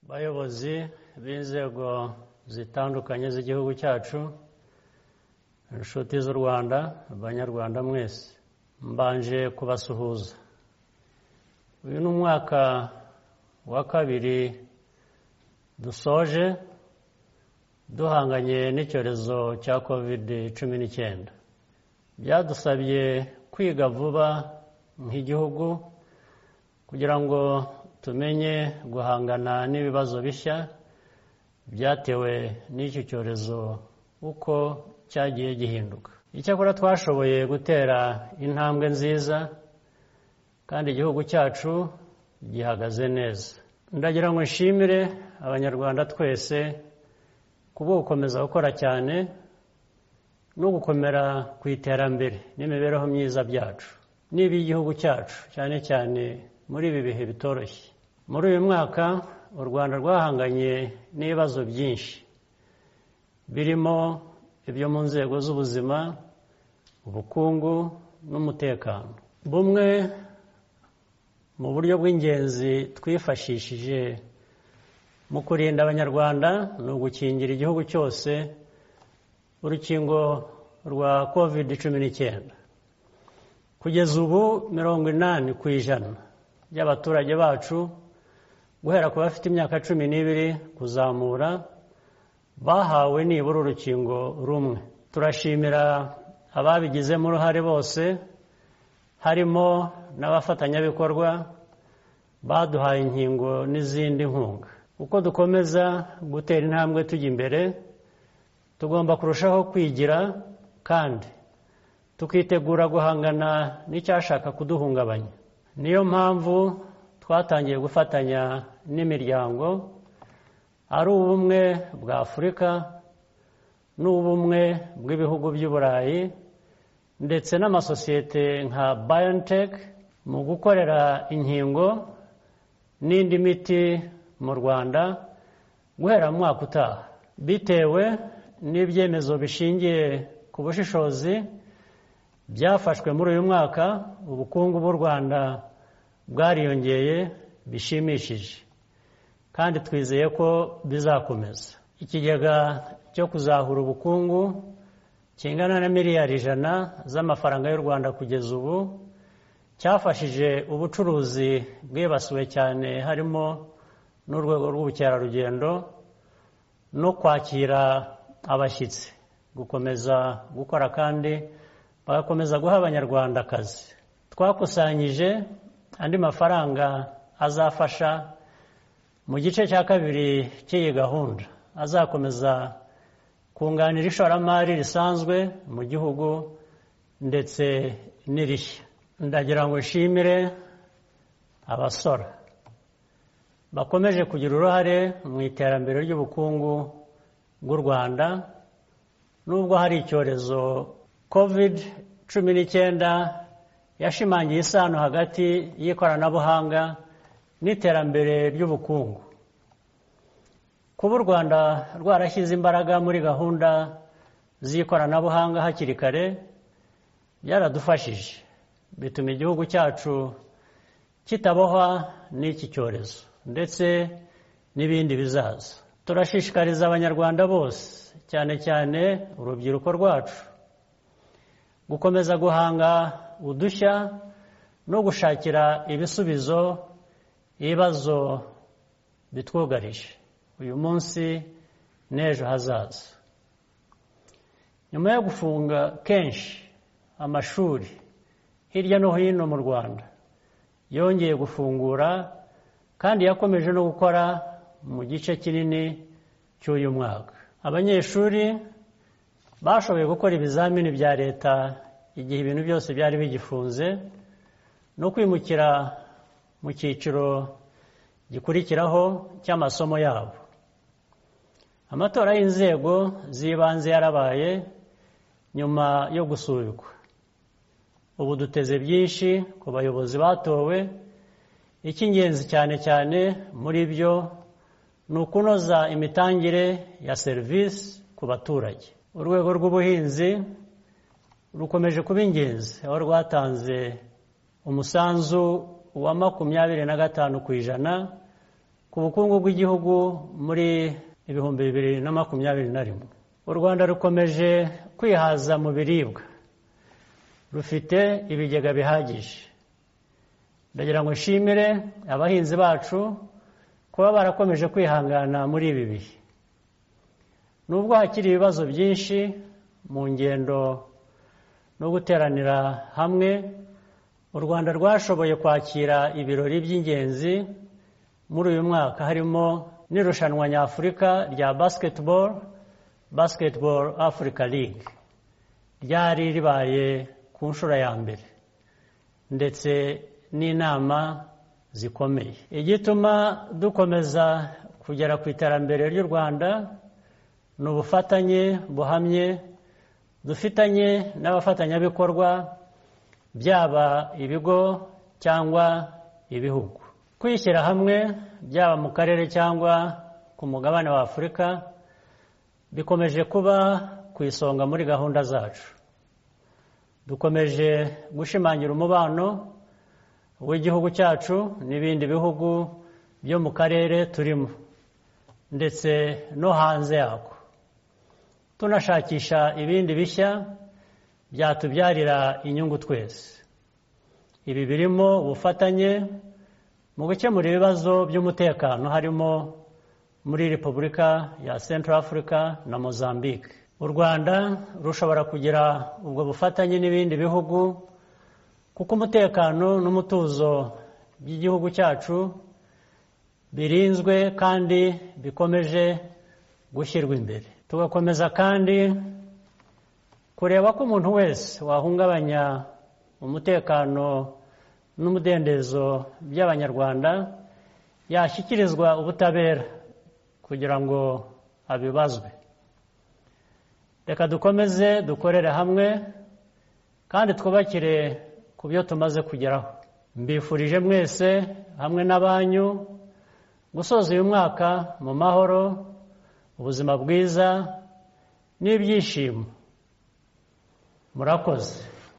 bayobozi b'inzego zitandukanye z'igihugu cyacu inshuti z'u rwanda banyarwanda mwese mbanje kubasuhuza uyu ni umwaka wa kabiri dusoje duhanganye n'icyorezo cya kovide cumi n'icyenda byadusabye kwiga vuba nk'igihugu kugira ngo tumenye guhangana n'ibibazo bishya byatewe n'icyo cyorezo uko cyagiye gihinduka icyakora twashoboye gutera intambwe nziza kandi igihugu cyacu gihagaze neza ndagira ngo nshimire abanyarwanda twese kuba gukomeza gukora cyane no gukomera ku iterambere n'imibereho myiza byacu n'iby'igihugu cyacu cyane cyane muri ibi bihe bitoroshye muri uyu mwaka u rwanda rwahanganye n'ibibazo byinshi birimo ibyo mu nzego z'ubuzima ubukungu n'umutekano bumwe mu buryo bw'ingenzi twifashishije mu kurinda abanyarwanda ni ugukingira igihugu cyose urukingo rwa kovide cumi n'icyenda kugeza ubu mirongo inani ku ijana by'abaturage bacu guhera ku bafite imyaka cumi n'ibiri kuzamura bahawe nibura urukingo rumwe turashimira ababigizemo uruhare bose harimo n'abafatanyabikorwa baduhaye inkingo n'izindi nkunga uko dukomeza gutera intambwe tujya imbere tugomba kurushaho kwigira kandi tukitegura guhangana n'icyashaka kuduhungabanya niyo mpamvu twatangiye gufatanya n'imiryango ari ubumwe bwa afurika n'ubumwe bw'ibihugu by'i burayi ndetse n'amasosiyete nka bayoniteke mu gukorera inkingo n'indi miti mu rwanda guhera mu mwaka utaha bitewe n'ibyemezo bishingiye ku bushishozi byafashwe muri uyu mwaka ubukungu bw'u rwanda bwariyongeye bishimishije kandi twizeye ko bizakomeza ikigega cyo kuzahura ubukungu kingana na miliyari ijana z'amafaranga y'u rwanda kugeza ubu cyafashije ubucuruzi bwibasiwe cyane harimo n'urwego rw'ubukerarugendo no kwakira abashyitsi gukomeza gukora kandi bagakomeza guha abanyarwanda akazi twakusanyije andi mafaranga azafasha mu gice cya kabiri cy'iyi gahunda azakomeza kunganira ishoramari risanzwe mu gihugu ndetse n'irishya ndagira ngo nshimire abasora bakomeje kugira uruhare mu iterambere ry'ubukungu bw'u rwanda nubwo hari icyorezo covid cumi n'icyenda yashimangiye isano hagati y'ikoranabuhanga n'iterambere ry'ubukungu kuba u rwanda rwarashyize imbaraga muri gahunda z'ikoranabuhanga hakiri kare byaradufashije bituma igihugu cyacu kitabohwa n'iki cyorezo ndetse n'ibindi bizaza turashishikariza abanyarwanda bose cyane cyane urubyiruko rwacu gukomeza guhanga udushya no gushakira ibisubizo ibibazo bitwugarije uyu munsi n'ejo hazaza nyuma yo gufunga kenshi amashuri hirya no hino mu rwanda yongeye gufungura kandi yakomeje no gukora mu gice kinini cy'uyu mwaka abanyeshuri bashoboye gukora ibizamini bya leta igihe ibintu byose byari bigifunze no kwimukira mu cyiciro gikurikiraho cy'amasomo yabo amatora y'inzego z'ibanze yarabaye nyuma yo gusubikwa ubu duteze byinshi ku bayobozi batowe icy'ingenzi cyane cyane muri byo ni ukunoza imitangire ya serivisi ku baturage urwego rw'ubuhinzi rukomeje kuba ingenzi aho rwatanze umusanzu wa makumyabiri na gatanu ku ijana ku bukungu bw'igihugu muri ibihumbi bibiri na makumyabiri na rimwe u rwanda rukomeje kwihaza mu biribwa rufite ibigega bihagije ndagira ngo nshimire abahinzi bacu kuba barakomeje kwihangana muri ibi bihe nubwo hakiri ibibazo byinshi mu ngendo no guteranira hamwe u rwanda rwashoboye kwakira ibirori by'ingenzi muri uyu mwaka harimo n'irushanwa nyafurika rya basketball basketball africa league ryari ribaye ku nshuro ya mbere ndetse n'inama zikomeye igituma dukomeza kugera ku iterambere ry'u rwanda ni ubufatanye buhamye dufitanye n'abafatanyabikorwa byaba ibigo cyangwa ibihugu kwishyira hamwe byaba mu karere cyangwa ku mugabane wa afurika bikomeje kuba ku isonga muri gahunda zacu dukomeje gushimangira umubano w'igihugu cyacu n'ibindi bihugu byo mu karere turimo ndetse no hanze yako tunashakisha ibindi bishya byatubyarira inyungu twese ibi birimo ubufatanye mu gukemura ibibazo by'umutekano harimo muri repubulika ya central africa na mozambique u rwanda rushobora kugira ubwo bufatanye n'ibindi bihugu kuko umutekano n'umutuzo by'igihugu cyacu birinzwe kandi bikomeje gushyirwa imbere tugakomeza kandi kureba ko umuntu wese wahungabanya umutekano n'umudendezo by'abanyarwanda yashyikirizwa ubutabera kugira ngo abibazwe reka dukomeze dukorere hamwe kandi twubakire ku byo tumaze kugeraho mbifurije mwese hamwe n'abanyu gusoza uyu mwaka mu mahoro ubuzima bwiza n'ibyishimo murakoze